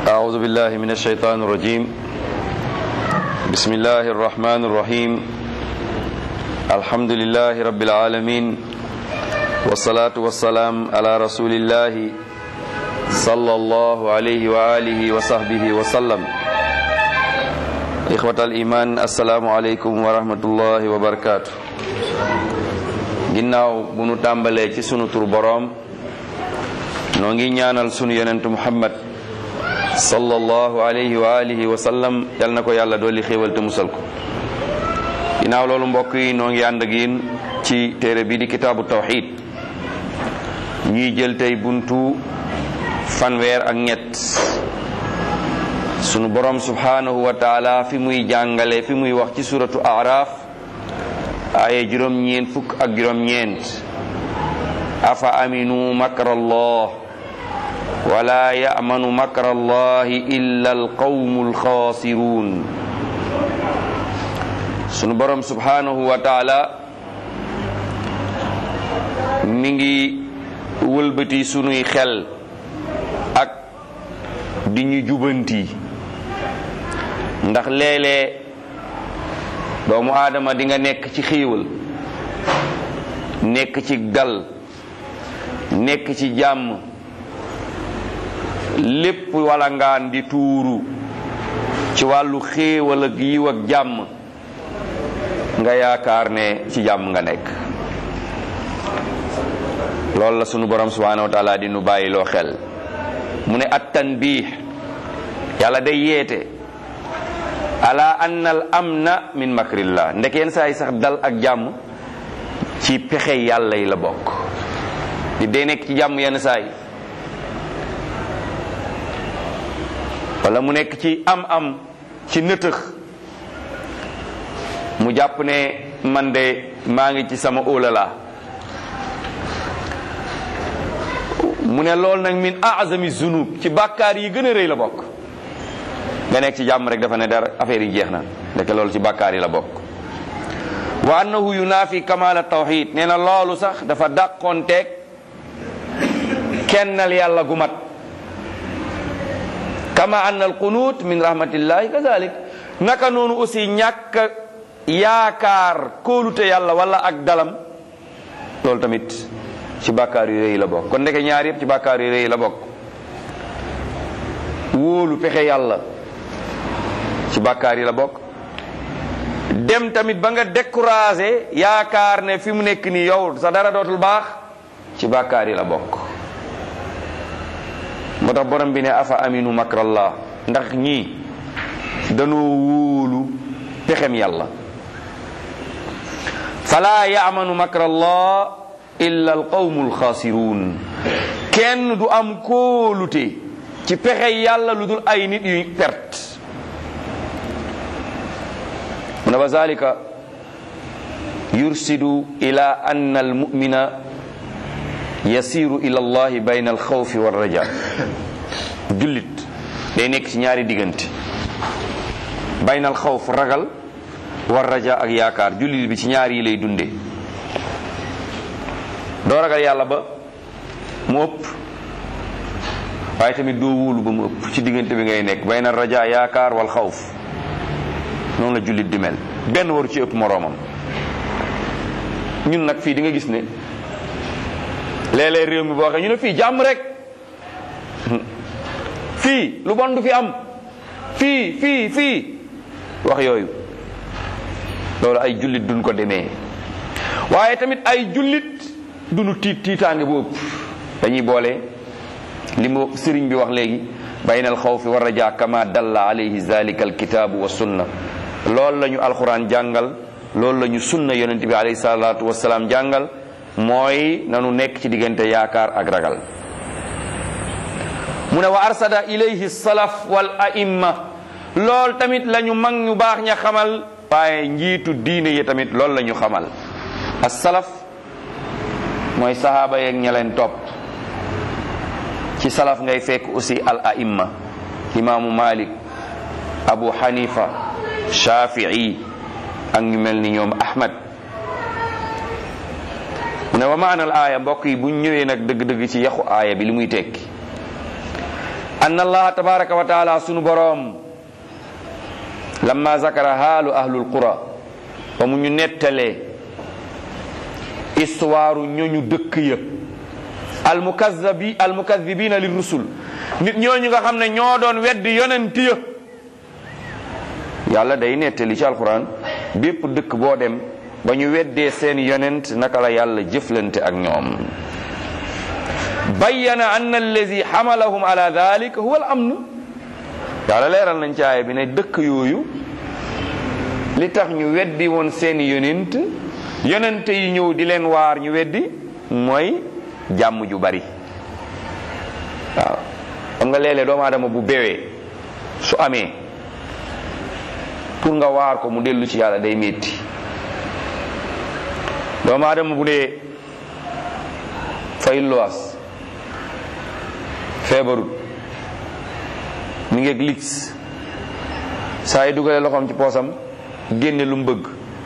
أعوذ بالله من الشيطان الرجيم بسم الله الرحمن الرحيم الحمد لله رب العالمين والصلاة والسلام على رسول الله صلى الله عليه وآله وصحبه وسلم إخوة الإيمان السلام عليكم ورحمة الله وبركاته ginnaaw bu nu tàmbalee ci sunu tur boroom noo ngi ñaanal sunu yonentu muhammad sallallahu alayhi wa alihi wa sallam yal na ko yàlla dooli xéewal te musal ko ginnaaw loolu mbokk yi noo ngi ànd ak yéen ci téere bi di kitaabu tawxid ñuy jël tey buntu fanweer ak ñett sunu borom subhanahu wa taala fi muy jàngale fi muy wax ci suratu araf aaye juróom-ñeent fukk ak juróom-ñeent afa aminu makrallah wala ya'manu makrallahi illa alqawmu alxaasiruun sunu borom subhanahu wa taala mi ngi wëlbati sunuy xel ak di ñu jubanti ndax léeg-léeg doomu aadama di nga nekk ci xiiwal nekk ci dal nekk ci jàmm lépp wala ngaan di tuuru ci wàllu xéewal ak yiw ak jàmm nga yaakaar ne ci jàmm nga nekk loolu la sunu borom subhanahu wa taala di nu bàyyi loo xel mu ne at tanbiih yàlla day yeete ala anna al amna min makrillah ndek yenn saa yi sax dal ak jàmm ci pexe yàlla yi la bokk di day nekk ci jàmm yenn saa yi wala mu nekk ci am-am ci nëtëx mu jàpp ne man de maa ngi ci sama óolala mu ne loolu nag min azami zunub ci bàkkaar yi gën a rëy la bokk nga nekk ci jàmm rek dafa ne dara affaire yi jeex na ndeke loolu ci bàkkaar yi la bokk wa annahu yunaafi kamala tawxid nee na loolu sax dafa dàqoonteeg kennal yàlla gu mat kama anna al qunut min rahmatillahi kazalik naka noonu aussi ñàkk yaakaar kóolute yàlla wala ak dalam loolu tamit ci bàkkaar yu rëy la bokk kon ndeke ñaar yëpp ci bàkkaar yu rëy la bokk wóolu pexe yàlla ci bàkkaar yi la bokk dem tamit ba nga découragé yaakaar ne fi mu nekk nii yow sa dara dootul baax ci bàkkaar yi la bokk moo tax borom bi ne afa aminu makrallah ndax ñii danoo wóolu pexem yàlla fala yaamanu makrallah illa alqawmu alxaasiruun kenn du am kóolute ci pexe yàlla lu dul ay nit yu perte mu ne wa zalika yursidu ila anna almumina yasiru ila allahi bayna alxawfi walraja jullit day nekk ci ñaari diggante bayna alxawf ragal war raja ak yaakaar jullit bi ci ñaar yi lay dunde doo ragal yàlla ba mu ëpp waaye tamit doo wóolu ba mu ëpp ci diggante bi ngay nekk bayna raja yaakaar wal xawf noonu la jullit di mel benn waru ci ëpp moroomam ñun nag fii di nga gis ne léeg-léeg réew mi boo waxee ñu ne fii jàmm rek fii lu bon du fi am fii fii fii wax yooyu loolu ay jullit duñ ko demee waaye tamit ay jullit duñu tiit tiitaange bu ëpp dañuy boole li mu sëriñ bi wax léegi bayna al xawfi wa raja kama dalla alayhi zalika al kitaabu wa sunna loolu la ñu alquran jàngal loolu la ñu sunna yonente bi alayhi salatu wasalaam jàngal mooy nanu nekk ci diggante yaakaar ak ragal mu ne wa arsada ilayhi salaf wal aimma lool tamit la ñu mag ñu baax ña xamal waaye njiitu diine yi tamit loolu la ñu xamal as salaf mooy sahaaba yeeg ña leen topp ci salaf ngay fekk aussi al aimma imaamu malik abu hanifa shafii ak ñu mel ni ñoom ahmad mu ne wa maana al aaya mbokk yi buñ ñëwee nag dëgg-dëgg ci yaxu aaya bi li muy tekki an allaha tabaraka wa taala sunu boroom lamma zakara haalu ahlul qura ba mu ñu nettalee histoire ñooñu dëkk ya almukazzabi almukazibina li rusul nit ñooñu nga xam ne ñoo doon weddi yonent ya yàlla day nettali ci alquran bépp dëkk boo dem ba ñu weddee seen yonent naka la yàlla jëflante ak ñoom bayyana anna allazi xamalahum ala dalik huwa al amn yàlla leeral nañ ci aaya bi ne dëkk yooyu li tax ñu weddi woon seeni yonent yonent yi ñëw di leen waar ñu weddi mooy jàmm ju bari waaw xam nga léeg-léeg doomu aadama bu bewee su amee pour nga waar ko mu dellu ci yàlla day metti doomu aadama bu dee fay luwaas feebarut mi ngeeg lix saa yi dugalee loxoom ci poosam génne lu mu bëgg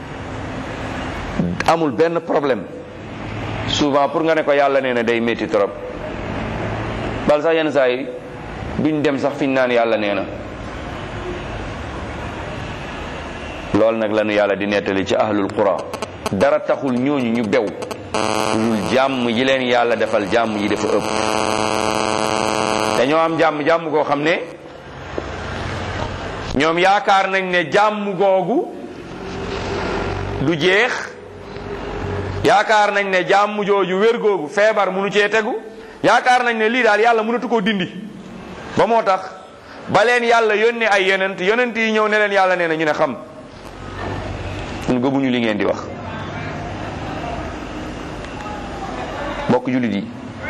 amul benn problème souvent pour nga ne ko yàlla nee na day métti trop bal sax yenn saa yi duñ dem sax fiñ naan yàlla nee na loolu nag lañu yàlla di nettali ci ahlul qura dara taxul ñooñu ñu bew lul jàmm yi leen yàlla defal jàmm yi dafa ëpp dañoo am jàmm jàmm goo xam ne ñoom yaakaar nañ ne jàmm googu du jeex yaakaar nañ ne jàmm jooju wér googu feebar munu cee tegu yaakaar nañ ne lii daal yàlla mënatu koo dindi ba moo tax ba leen yàlla yónnee ay yonent yonent yi ñëw ne leen yàlla nee na ñu ne xam ñun gëmuñu li ngeen di wax mbokk jullit yi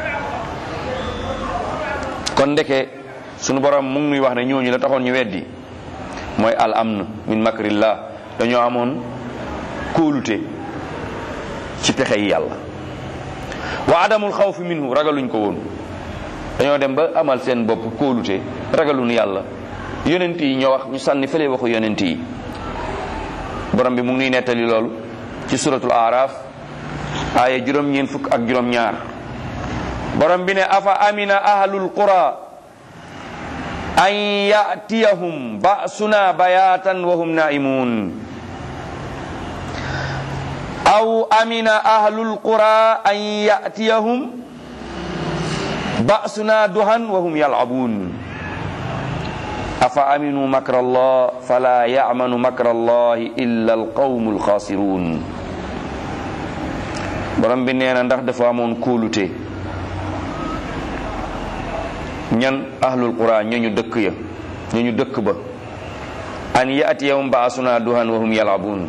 kon ndeke sunu borom mu ngi nuy wax ne ñooñu la taxoon ñu weddi mooy al amn min makrillah dañoo amoon kóolute ci pexe yi yàlla wa adamul xawfi minhu ragaluñ ko woon dañoo dem ba amal seen bopp kóolute ragaluñ yàlla yonent yi ñoo wax ñu sànni fële waxu yonent yi borom bi mu ngi nuy nettali loolu ci suratul araf aaya juróom ñeen fukk ak juróom ñaar borom bi ne afa amina ahlul qura an yatiyahum ba'suna bayatan wa hum naimun aw amina ahlul qura an yatiyahum ba'suna duhan wa hum yal'abun afa aminu makra allah fala ya'manu makra allah illa alqawmu alkhasirun borom bi nee na ndax dafa amoon kóolute ñan ahlul qura ñooñu dëkk ya ñooñu dëkk ba an yatiyahum ba'suna duhan wa hum yal'abun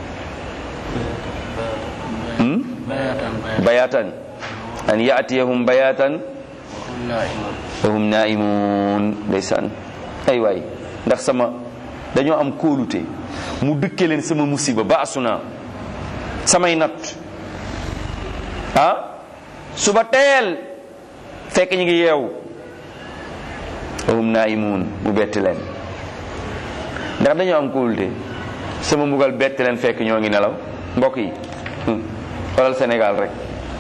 bayatan an yatiyahum bayatan wa hum naimun ndeysaan ay waay ndax sama dañoo am kóolute mu dëkke leen sama musiba baasuna samay natt ah suba teel fekk ñu ngi yeewu wa hum naimun mu betti leen ndax dañoo am kóolute sama mbugal betti leen fekk ñoo ngi nelaw mbokk yi xoolal Sénégal rek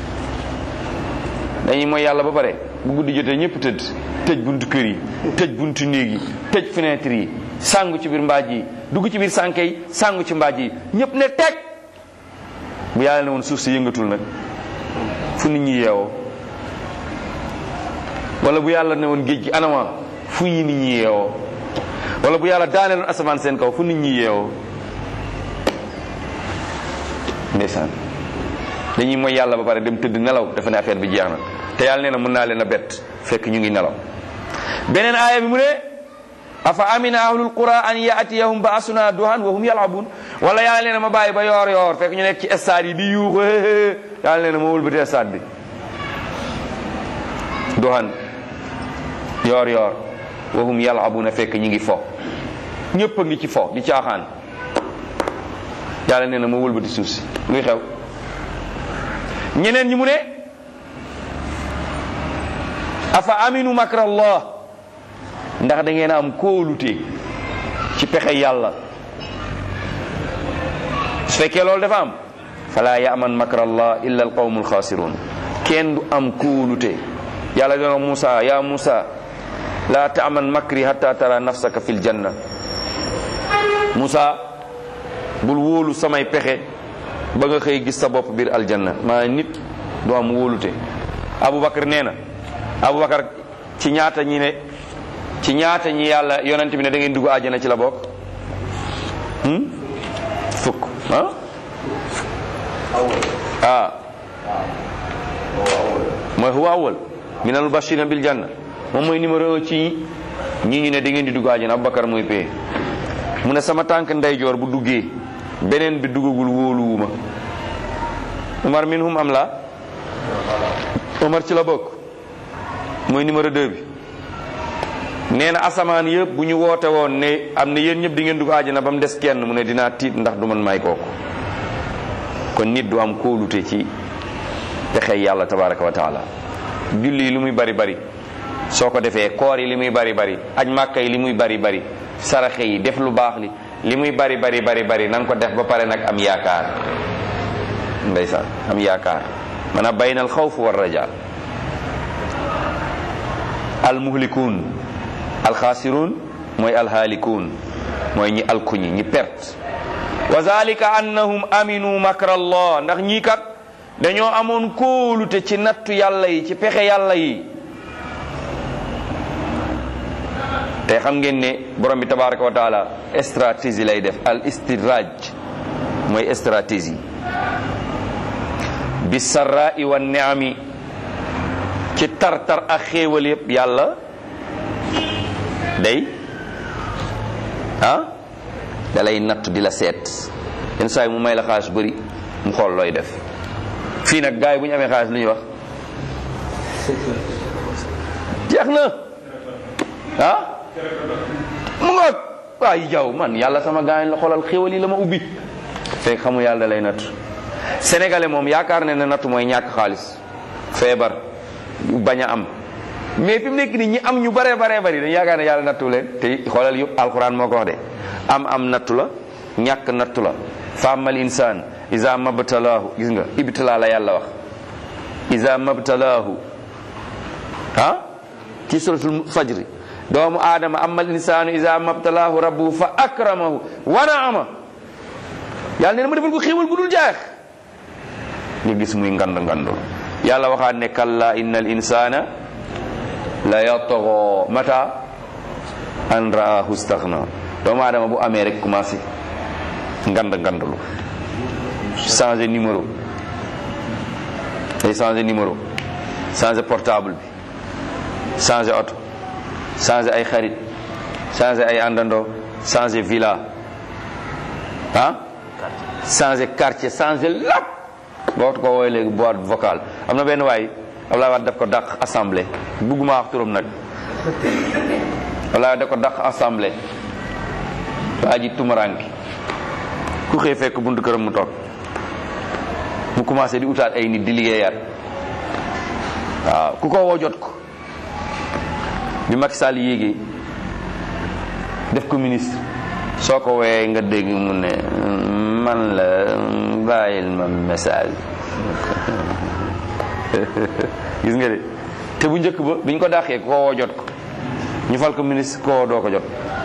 dañuy mooy yàlla ba pare bu guddi jotee ñëpp tëdd tëj buntu kër yi tëj buntu néeg yi tëj fenêtre yi sàngu ci biir mbaaj yi dugg ci biir sànke yi sàngu ci mbaaj yi ñëpp ne teg bu yàlla ne woon suuf si yëngatul nag fu nit ñi yeewoo wala bu yàlla ne woon géej gi anama fu ñi nit ñi yeewoo wala bu yàlla daaneeloon asamaan seen kaw fu nit ñi yeewoo ndeysaan dañuy mooy yàlla ba pare dem tëdd nelaw dafa ne affaire bi jeex na te yàlla nee na mën naa leen a bett fekk ñu ngi nelaw beneen aaya bi mu ne afa amina ahlul qura an yaatiyahum baasuna duhan wa hum yalabun wala yàlla nee na ma bàyyi ba yoor yoor fekk ñu nekk ci stade yi di yuuxu yàlla nee na ma wëlbati stade bi duhan yoor yoor wa hum yalabuna fekk ñu ngi fo ñëpp a ngi ci fo di caaxaan yàlla nee na ma wëlbati suuf si luy xew ñeneen ñi mu ne afa aminu makra allah ndax da ngeen am kóolute ci pexe yàlla su fekkee loolu dafa am fala yaman makra allah illa al qawmu alxaasirun kenn du am kóolute yàlla dina Musa ya Musa la taaman makri hatta tara nafsaka fil janna Musa bul wóolu samay pexe ba nga xëy gis sa bopp biir aljanna maa nit du am wóolute Aboubacar nee na Aboubacar ci ñaata ñi ne ci ñaata ñi yàlla yonent bi ne da ngeen dugg àjjana ci la bokk fukk ah ah mooy huwa awal minal mubashirina bil janna moom mooy numéro un ci ñi ñu ne da ngeen di dugg àjjana Aboubacar mooy pee mu ne sama tànk ndeyjoor bu duggee beneen bi duggagul wóoluwuma Umar minhum am la Umar ci la bokk mooy numéro 2 bi nee na asamaan yëpp bu ñu woote woon ne am na yéen ñëpp di ngeen dugg àjjana ba mu des kenn mu ne dinaa tiit ndax du man may kooku kon nit du am kóolute ci pexey yàlla tabaraka wa taala julli yi li muy bari bari soo ko defee koor yi li muy bari bari aj màkka yi li muy bari bari saraxe yi def lu baax li li muy bari bari bari bari na nga ko def ba pare nag am yaakaar ndeysaan am yaakaar maanaam bayna al xawf wa raja al muhlikuun al xaasiruun mooy al haalikuun mooy ñi alkuñi ñi perte wa zalika annahum aminu makra allah ndax ñii kat dañoo amoon kóolute ci nattu yàlla yi ci pexe yàlla yi te xam ngeen ne borom bi tabaraka wa taala stratégie lay def al istidraj mooy stratégie bi sarra'i wa ni'ami ci tar-tar ak xéewal yëpp yàlla day ah da lay natt di la seet yenn saa yi mu may la xaalis bëri mu xool looy def fii nag gars yi bu ñu amee xaalis lu ñuy wax jeex na ah mu ngoog waaye jaw man yàlla sama gaañ la xoolal xéwal yi la ma ubbi fekk xamu yàlla da lay natt sénégalais moom yaakaar ne ne natt mooy ñàkk xaalis feebar bañ a am mais fi mu nekk nii ñi am ñu bare bare bari dañu yaakaar ne yàlla nattu leen te xoolal yëpp alquran moo ko wax de am am nattu la ñàkk nattu la fa amal insaan isa mabtalaahu gis nga ibtala la yàlla wax isa mabtalaahu ah ci suratul fajri doomu aadama amal insaanu isa mabtalaahu rabbuhu fa akramahu wa naama yàlla nee na ma defal ko xéewal gu dul jaax nga gis muy ngand ngandul yàlla waxaat ne kalla inna al insana la yatgha mata an raahu staghna doomu aadama bu amee rek commencé ngand ngandulu changer numéro day changer numéro changer portable bi changer oto changer ay xarit changer ay àndandoo changer villa ah changer quartier changer lépp boo ko woowee léegi boîte vocale am na benn waay Abdoulaye Wade daf ko dàq assemblée bugguma wax turam nag Abdoulaye Wade daf ko dàq assemblée waa ji tumaranki ku xëy fekk buntu këram mu toog mu commencé di utaat ay nit di liggéeyaat waaw ku ko woo jot ko bi Macky Sall yéegee def ko ministre soo ko woowee nga dégg mu ne man la bàyyil ma message gis nga de te bu njëkk ba biñ ko dàqee ku ko woo jot ko ñu fal ko ministre ko woo doo ko jot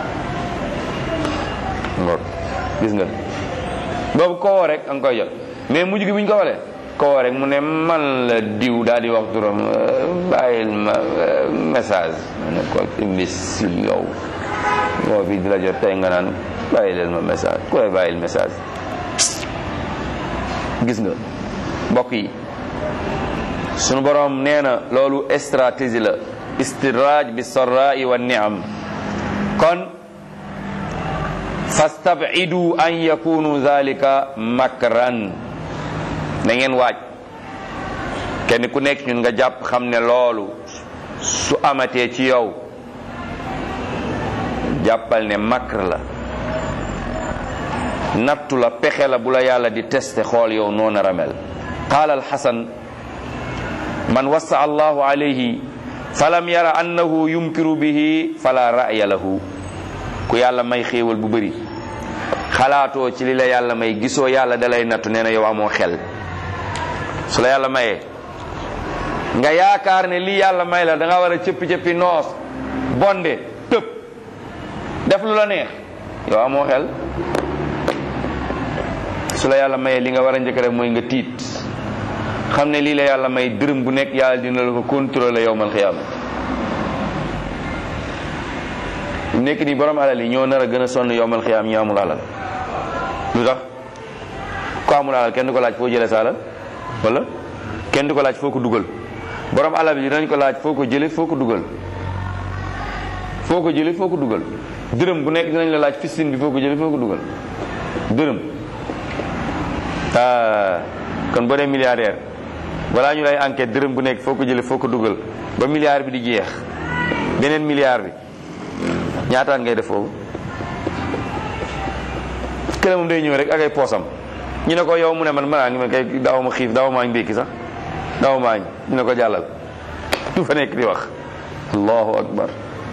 ngor gis nga boobu ko woo rek nga koy jot mais mujj gi buñ ko walee ko woo rek mu ne man la diw daal di wax turam bàyyil ma message ma ne ko imbécile yow moo fi di la jot tey nga naan bàyyi leen ma message ku lay bàyyil message gis nga mbokk yi sunu borom nee na loolu stratégie la istidraaj bi sarraai wa niam kon fastabidu an yakunu zalika makran na ngeen waaj kenn ku nekk ñun nga jàpp xam ne loolu su amatee ci yow jàppal ne makr la nattu la pexe la bu la yàlla di testé xool yow noona ramel qaala alxasan man wassa allahu alayhi falam yara annahu yumkiru bihi fala ra'ya lahu ku yàlla may xéewal bu bëri xalaatoo ci li la yàlla may gisoo yàlla dalay nattu nee na yow amoo xel su la yàlla mayee nga yaakaar ne lii yàlla may la da nga war a cëppi-cëppi noos bonde tëb def lu la neex yow amoo xel su la yàlla mayee li nga war a njëkk def mooy nga tiit xam ne lii la yàlla may dërëm bu nekk yàlla dina la ko contrôler yowmal xiyaama nekk nii borom alal yi ñoo nar a gën a sonn yowmal xiyaam ñi amul alal lu tax ko amul alal kenn du ko laaj foo jëlee sa alal wala kenn du ko laaj foo ko dugal borom alal bi dinañ ko laaj foo ko jëlee foo ko dugal foo ko jëlee foo ko dugal dërëm bu nekk dinañ la laaj fistin bi foo ko jëlee foo ko dugal dërëm ah kon boo dee milliardaire balaa ñu lay enquête dërëm bu nekk foo ko jëlee foo ko dugal ba milliard bi di jeex beneen milliard bi ñaataan ngay def foofu kële moom day ñëw rek ak ay poosam ñu ne ko yow mu ne man manaa ngi ma kay daaw ma xiif daaw maañ ndékki sax daaw maañ ñu ne ko jàllal du fa nekk di wax allahu akbar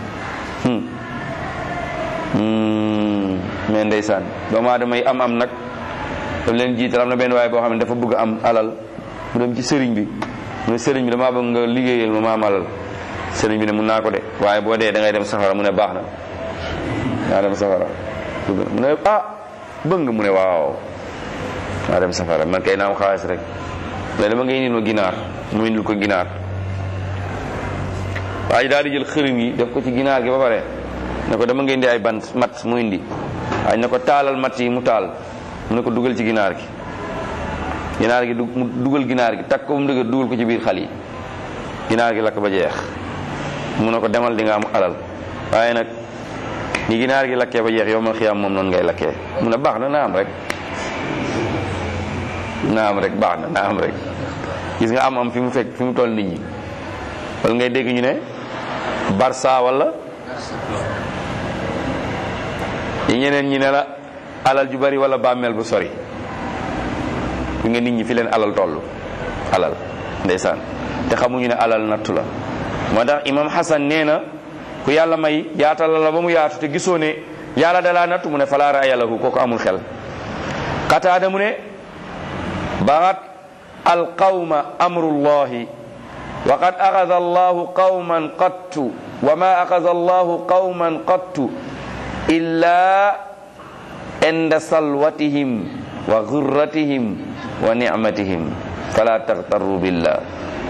mais ndeysaan doomu aadama yi am am nag daf leen jiital am na benn waaye boo xam ne dafa bëgg am alal mu dem ci sëriñ bi mu ne sëriñ bi damaa bëgg nga liggéeyal ma ma am alal sëriñ bi ne mun naa ko de waaye boo dee da ngay dem safara mu ne baax na naa dem safara mu ne ah bëgg nga mu ne waaw naa dem safara man kay naa am xaalis rek mais dama ngay indil ma ginaar mu indil ko ginaar waaye daal di jël xërëm yi def ko ci ginaar gi ba pare ne ko dama ngay indi ay bant mat mu indi waaye ne ko taalal mat yi mu taal mu ne ko dugal ci ginaar gi ginaar gi mu dugal ginaar gi takk ko mu dëgër dugal ko ci biir xal yi ginaar gi lakk ba jeex mu ne ko demal di nga am alal waaye nag ni ginaar gi lakkee ba jeex yow mal xiyaam moom noonu ngay lakkee mu ne baax na naa am rek naa am rek baax na naa am rek gis nga am am fi mu fekk fi mu toll nit ñi wala ngay dégg ñu ne barsa wala yi ñeneen ñi ne la alal ju bari wala bàmmeel bu sori fi nga nit ñi fi leen alal toll alal ndeysaan te xamuñu ne alal nattu la moo tax imam Hassan nee na ku yàlla may yaatal la ba mu yaatu te gisoo ne yàlla dalaa nattu mu ne falaa raaya lahu kooku amul xel qataada mu ne baxat alqawma amrullahi wa qad axada allahu qawman qattu wa ma axada allahu qawman qattu illa inda salwatihim wa gurratihim wa nicmatihim fala taxtarru billah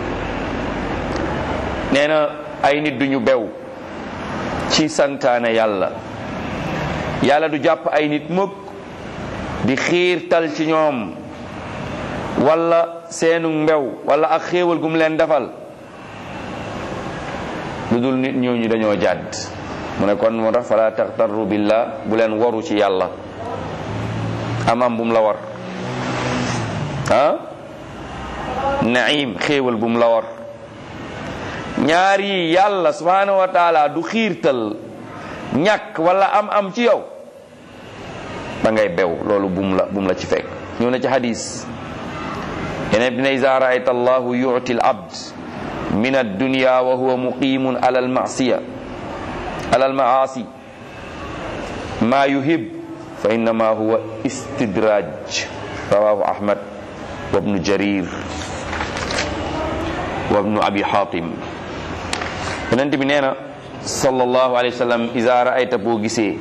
nee na ay nit duñu bew ci santaane yàlla yàlla du jàpp ay nit mukk di xiirtal ci ñoom wala seenu mbew wala ak xéewal gum leen defal lu dul nit ñooñu dañoo jàdd mu ne kon moo tax fala taxtarru billah bu leen waru ci yàlla amam bu mu la war ah naim xéewal bu mu la war ñaar yi yàlla subhanahu wa taala du xiirtal ñàkk wala am am ci yow da ngay bew loolu bum la bum la ci fekk ñëw na ci hadis yeneen bi ne iza raayta allahu yuti al abd min addunya wa huwa muqimun ala almasiya ala almaasi ma yuhib fa innama huwa istidraj rawahu ahmad wa ibnu jarir wa ibnu abi hatim yonent bi nee na sallallahu alayhi wa sallam iza raayta boo gisee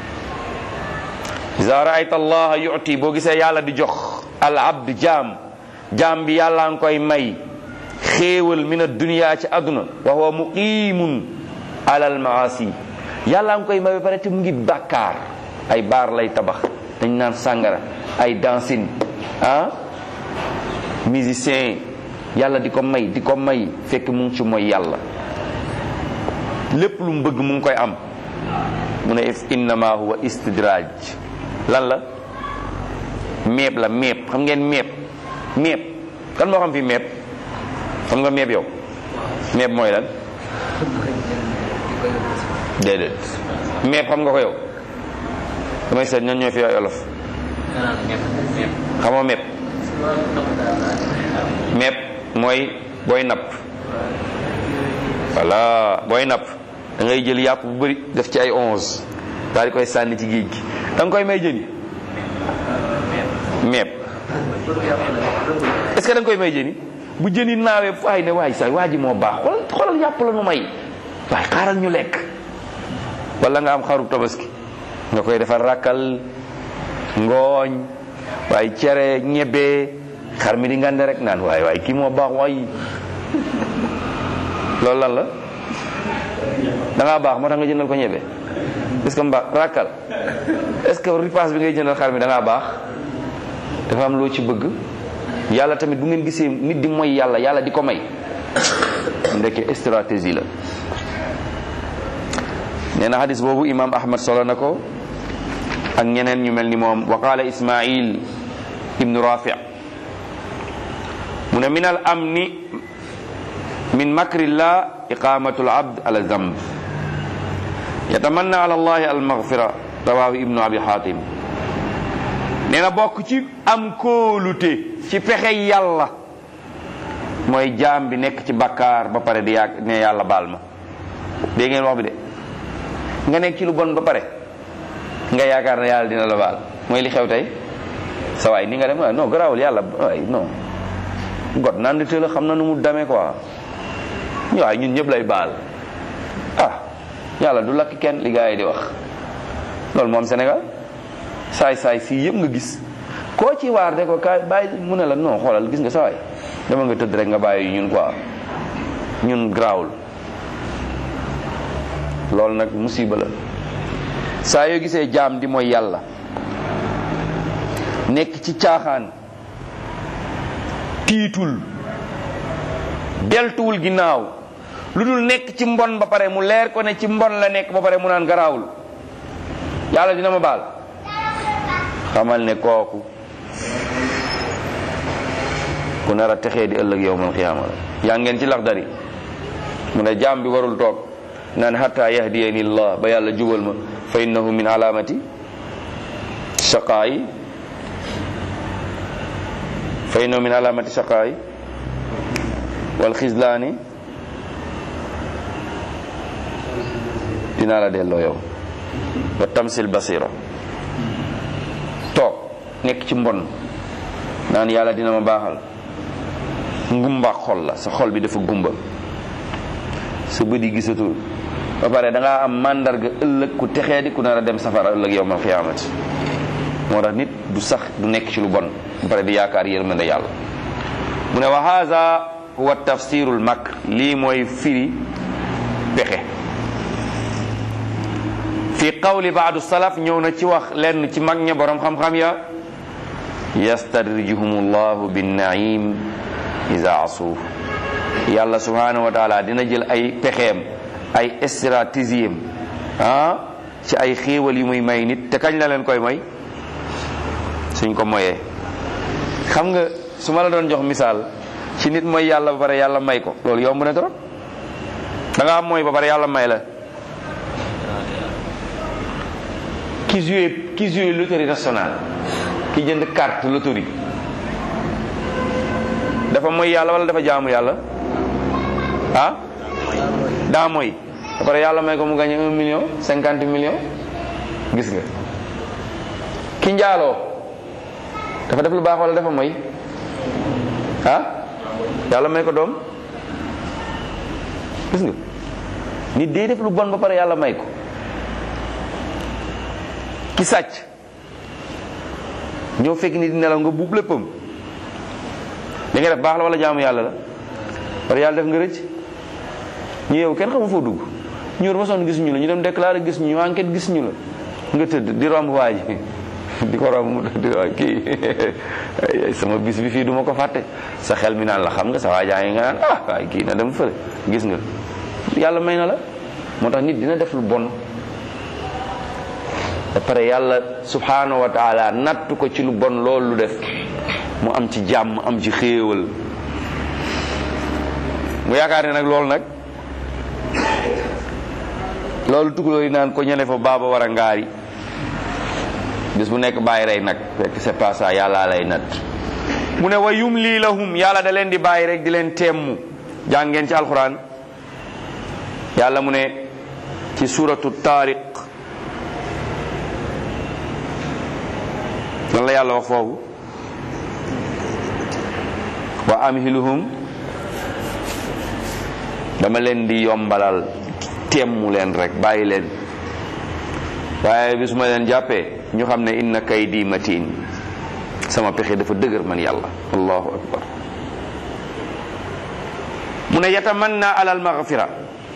iza raayta allah yuti boo gisee yàlla di jox al abd jaam jaam bi yàlla nga koy may xéewal min ad-dunya ci àdduna wa huwa muqimun ala al maasi yàlla nga koy may ba pare te mu ngi bàkkaar ay baar lay tabax dañ naan sàngara ay dancing ah musicien yàlla di ko may di ko may fekk mu ngi ci mooy yàlla lépp lu mu bëgg mu ngi koy am mu ne innama huwa istidraj lan la meeb la meeb xam ngeen meeb meeb kan moo xam fi meeb xam nga meeb yow meeb mooy lan déedéet meeb xam nga ko yow damay seet ñan ñoo fi ay olof xamoo meeb meeb mooy booy napp voilà booy napp da ngay jël yàpp bu bëri def ci ay onze daal di koy sànni ci géej gi da nga koy may jëni meeb est-ce que da nga koy may jëni bu jëni naawee fu ay ne waay saay waa ji moo baax xoolal xoolal yàpp la nu may waaye xaaral ñu lekk wala nga am xaru tabaski nga koy defar rakkal ngooñ waaye cere ñebe xar mi di ngande rek naan waaye waaye kii moo baax waay loolu lan la da ngaa baax moo tax nga jëndal ko ñebe est ce que mbaax rakkal est ce que ripaas bi ngay jëndal xar mi da ngaa baax dafa am loo ci bëgg yàlla tamit bu ngeen gisee nit di moy yàlla yàlla di ko may ndeke stratégie la nee na xadis boobu imam ahmad solo na ko ak ñeneen ñu mel ni moom wa qaala ismail ibnu rafi mu ne min al amni min makrillah iqamatu al abd ala zamb yatamanna ala allahi al maghfira rawahu ibnu abi hatim nee na bokk ci am kóolute ci pexe yàlla mooy jaam bi nekk ci bakkaar ba pare di yàgg ne yàlla baal ma dégg ngeen wax bi de nga nekk ci lu bon ba pare nga yaakaar ne yàlla dina la baal mooy li xew tey sa waay ni nga dem non garaawul yàlla waay non got naan di la xam na nu mu demee quoi waaye ñun ñëpp lay baal ah yàlla du lakk kenn li gars yi di wax loolu moom Sénégal saay saay fii yëpp nga gis koo ci waar de ko kaay bàyyi mu ne la non xoolal gis nga sa waay dama nga tëdd rek nga bàyyi ñun quoi ñun garaawul loolu nag musiba la saa yoo gisee jaam di mooy yàlla nekk ci caaxaan tiitul deltuwul ginnaaw lu dul nekk ci mbon ba pare mu leer ko ne ci mbon la nekk ba pare mu naan garaawul yàlla dina ma baal xamal ne kooku ku nar a texee di ëllëg yowmal xiyaama la yaa ngeen ci lax dari mu ne jaam bi warul toog naan hatta yahdiyani llah ba yàlla jubal ma fa innahu min alamati shaqaayi fa innahu min alamati shaqaayi wal xislaani dinaa la delloo yow wa tamsil basira toog nekk ci mbon naan yàlla dina ma baaxal ngumba xol la sa xol bi dafa gumba sa bët yi gisatul ba pare da ngaa am màndarga ëllëg ku texee di ku nar a dem safara ëllëg yow mal xiyaamati moo tax nit du sax du nekk ci lu bon ba pare di yaakaar yërmande yàlla mu ne wa haza huwa tafsirul makr lii mooy firi pexe fi qawli baadu salaf ñëw na ci wax lenn ci mag ña borom xam-xam ya yastadrijuhum llahu binnaim isa asuuf yàlla subhanahu wa taala dina jël ay pexeem ay stratégie ah ci ay xéewal yu muy may nit te kañ la leen koy may suñ ko moyee xam nga su ma la doon jox misaal ci nit mooy yàlla ba pare yàlla may ko loolu yomb na trop da nga am mooy ba pare yàlla may la ki joué ki joué loterie nationale ki jënd carte loterie dafa mooy yàlla wala dafa jaamu yàlla ah daa mooy ba pare yàlla may ko mu gagné un million cinquante millions gis nga ki njaaloo dafa def lu baax wala dafa mooy ah yàlla may ko doom gis nga nit day def lu bon ba pare yàlla may ko ki sàcc ñëw fekk ni di nelaw nga buub léppam li nga def baax la wala jaamu yàlla la pare yàlla def nga rëcc ñu yow kenn xamu foo dugg ñu war ba sonn gis ñu la ñu dem déclaré gis ñu enquête gis ñu la nga tëdd di romb waa ji di ko romb mu di waa kii sama bis bi fii duma ko fàtte sa xel mi naan la xam nga sa waajaa yi nga naan ah waaye kii na dem fële gis nga yàlla may na la moo tax nit dina def lu bon ba pare yàlla subhanahu wa taala natt ko ci lu bon loolu lu def mu am ci jàmm am ci xéewal mu yaakaar ne nag loolu nag loolu tukulóor yi naan ko ñene fa baaba war a ngaari bis bu nekk bàyyi rey nag fekk c'est pas ça yàlla lay nat mu ne wa yumli lahum yàlla da leen di bàyyi rek di leen temmu jàngeen ci alquran yàlla mu ne ci suratu taariq lan la yàlla wax foofu wa amhiluhum dama leen di yombalal temmu leen rek bàyyi leen waaye bis ma leen jàppee ñu xam ne inna kaydi matin sama pexe dafa dëgër man yàlla allahu akbar mu ne yatamanna ala almaghfira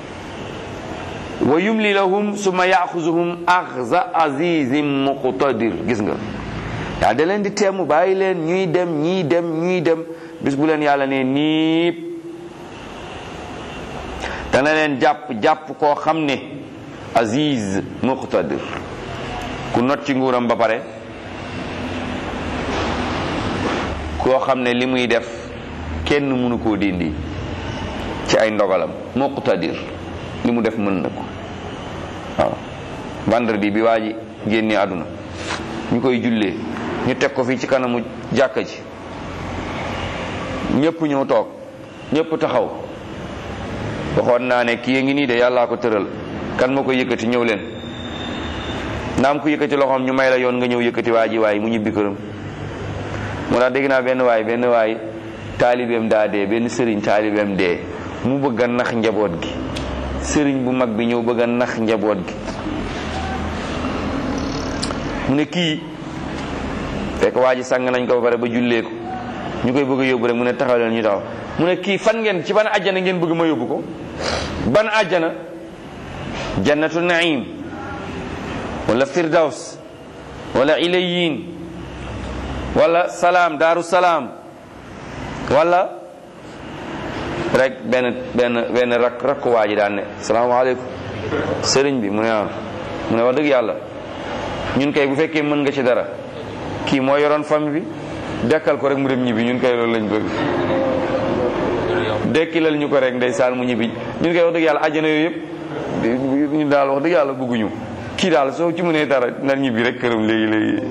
wa yumli lahum summa yaxuzuhum axza azizin muqtadir gis nga yaa da leen di teemu bàyyi leen ñuy dem ñuy dem ñuy dem bis bu leen yàlla ne niip dana leen jàpp jàpp koo xam ne aziz muqtadir ku not ci nguuram ba pare koo xam ne li muy def kenn mënu koo dindi ci ay ndogalam muqtadir li mu def mën na ko waaw vendredi bi waa ji génne àdduna ñu koy jullee ñu teg ko fii ci kanamu jàkka ji ñëpp ñëw toog ñëpp taxaw waxoon naa ne kii ngi nii de yàllaa ko tëral kan moo ko yëkkati ñëw leen naam ku yëkkati loxoom ñu may la yoon nga ñëw yëkkati waa ji waay mu ñibbi këram moo tax dégg naa benn waay benn waay taalibeem daa dee benn sëriñ taalibeem dee mu bëgg a nax njaboot gi sëriñ bu mag bi ñëw bëgg a nax njaboot gi mu ne kii fekk waa ji sang nañ ko ba pare ba jullee ko ñu koy bëgg a yóbbu rek mu ne taxaw leen ñu taxaw mu ne kii fan ngeen ci ban àjjana ngeen bëgg ma yóbbu ko ban àjjana jannatu naim wala firdaws wala ilayin wala salaam daaru salaam wala rek benn benn benn rak rakk waa ji daan ne salaamaaleykum sëriñ bi mu ne waaw mu ne wax dëgg yàlla ñun kay bu fekkee mën nga ci dara kii moo yoroon famille bi dekkal ko rek mu dem ñibbi ñun kay loolu lañ bëgg dekkilal ñu ko rek ndeysaan mu ñibbi ñun kay wax dëgg yàlla àjjana yooyu yëpp ñu daal wax dëgg yàlla bëgguñu kii daal soo ci mënee dara na ñibbi rek këram léegi léegi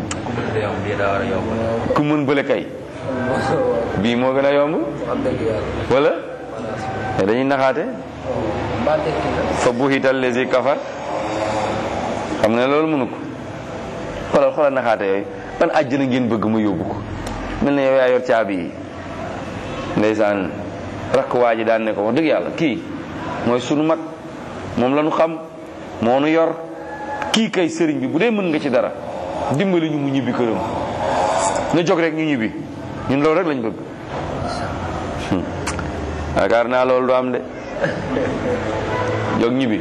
ku mën bële kay bii moo gën a yomb wala dañuy naxaate fa buhital lesi kafar xam nga ne loolu mënu ko xoolal xoolal naxaate yooyu ban àjjana ngeen bëgg ma yóbbu ko mel na yow yaa yor caabi yi ndeysaan rakk waa ji daan ne ko wax dëgg yàlla kii mooy sunu mag moom la ñu xam moo nu yor kii kay sëriñ bi bu dee mën nga ci dara dimbali ñu mu ñibbi këram na jóg rek ñu ñibbi ñun loolu rek lañ bëgg yaakaar naa loolu du am de jóg ñibbi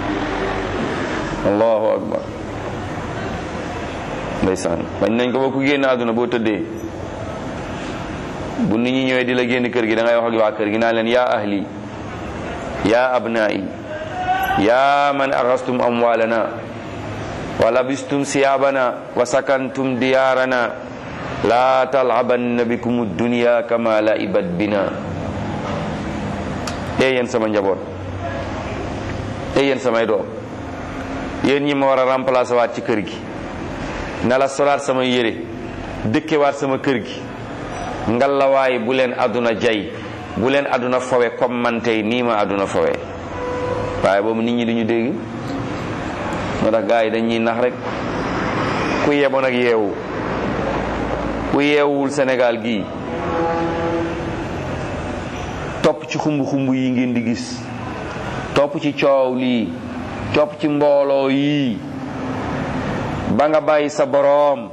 allahu akbar ndeysaan bañ nañ ko ba ku génn àdduna boo tëddee bu nit ñi ñëwee di la génn kër gi da ngay wax ak waa kër gi naa leen yaa ahli yaa abnaa'i yaa man axastum amwaalana wa labistum siyaabana wa sakantum diyaarana laa talabanna bikum dunya kama laibat bina ee yéen sama njaboot ee yéen samay doom yéen ñi ma war a remplacer waat ci kër gi na la solaat sama yére dëkkewaat sama kër gi ngalawaay bu leen àdduna jay bu leen àdduna fowe comme man tey nii ma àdduna fowe waaye boobu nit ñi duñu dégg moo tax gars yi dañuy nax rek ku yeboon ak yeewu ku yeewul Sénégal gii topp ci xumb xumb yi ngeen di gis topp ci coow lii topp ci mbooloo yii ba nga bàyyi sa boroom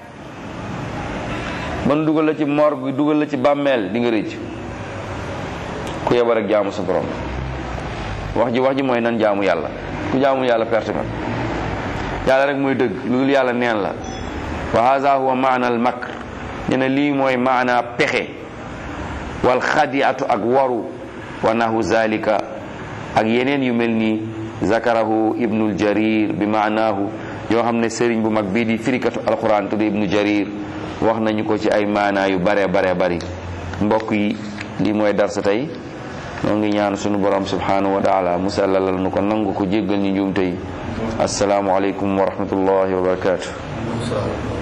man dugal la ci morgue dugal la ci bàmmeel di nga rëcc ku yeba rek jaamu sa boroom wax ji wax ji mooy nan jaamu yàlla ku jaamu yàlla perte nga yàlla rek mooy dëgg lu dul yàlla neen la wa haza huwa maana al makr ñu ne lii mooy maana pexe wal xadiatu ak waru wa nahu zalika ak yeneen yu mel nii zakarahu ibnul jarir bi maanaahu yoo xam ne sëriñ bu mag bii di firikatu alquran tudd ibnu jarir wax nañu ko ci ay maanaa yu bare bare bari mbokk yi lii mooy darsa tey noo ngi ñaan sunu borom subhanahu wa taala musallalal nu ko nangu ko jéggal ñu njuumte yi asalaamu aleykum wa rahmatullahi wa barakatuh